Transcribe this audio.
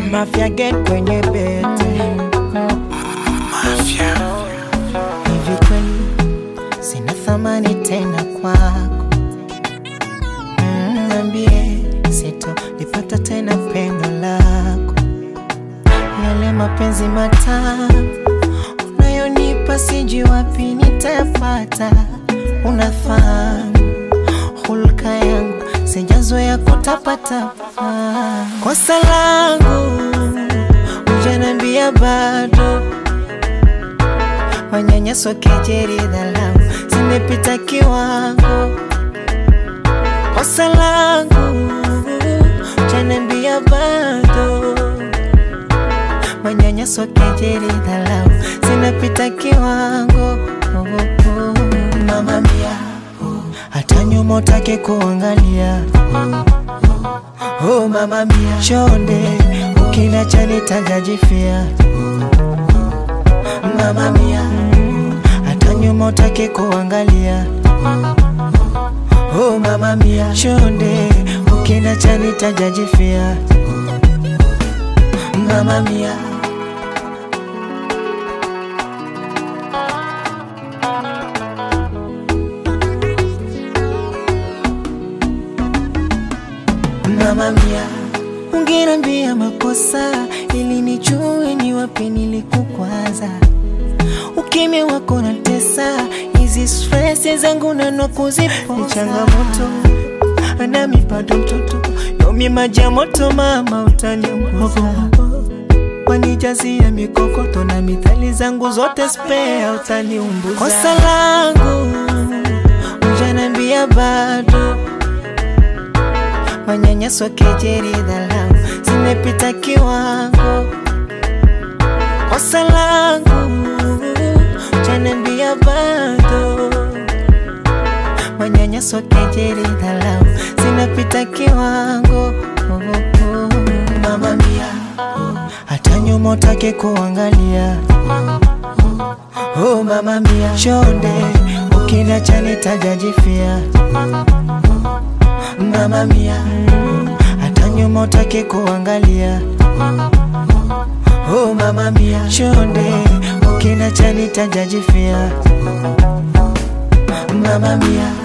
Mafia get kwenye bete hivi kweli sina thamani tena kwako Mm, Niambie sitolipata tena pendo lako yale mapenzi matamu unayonipa sijui wapi nitayapata unafahamu hulka yangu sijazoea kutapatapa kosa langu ujanambia bado manyanyaso kejeri dhalau zimepita kiwango kosa langu ujanambia bado manyanyaso kejeri dhalau zinapita kiwango oh, oh. mama mia hata nyuma utake kuangalia oh, mama mia chonde ukinacha nitajajifia mama mia hata nyuma utake kuangalia oh, mama mia chonde ukinacha nitajajifia mama mia mama mia ungenambia makosa ili nijue ni wapi nilikukwaza ukimya wako na tesa hizi stress zangu nanwa kuzipoza ni changamoto nami bado mtoto yomi maji ya moto mama utaniunguza wanijazia mikokoto na mithali zangu zote spea utaniumbuza kosa langu ujanambia bado manyanyaso kejeri dhalau zimepita kiwango kosa langu ujanambia bado manyanyaso kejeri dhalau zinapita kiwango oh, oh. mama mia hata nyuma utake kuangalia oh, mama mia chonde ukinacha nitajajifia mama mia hata nyuma utake kuangalia oh, mama mia chonde ukinacha nitajajifia mama mia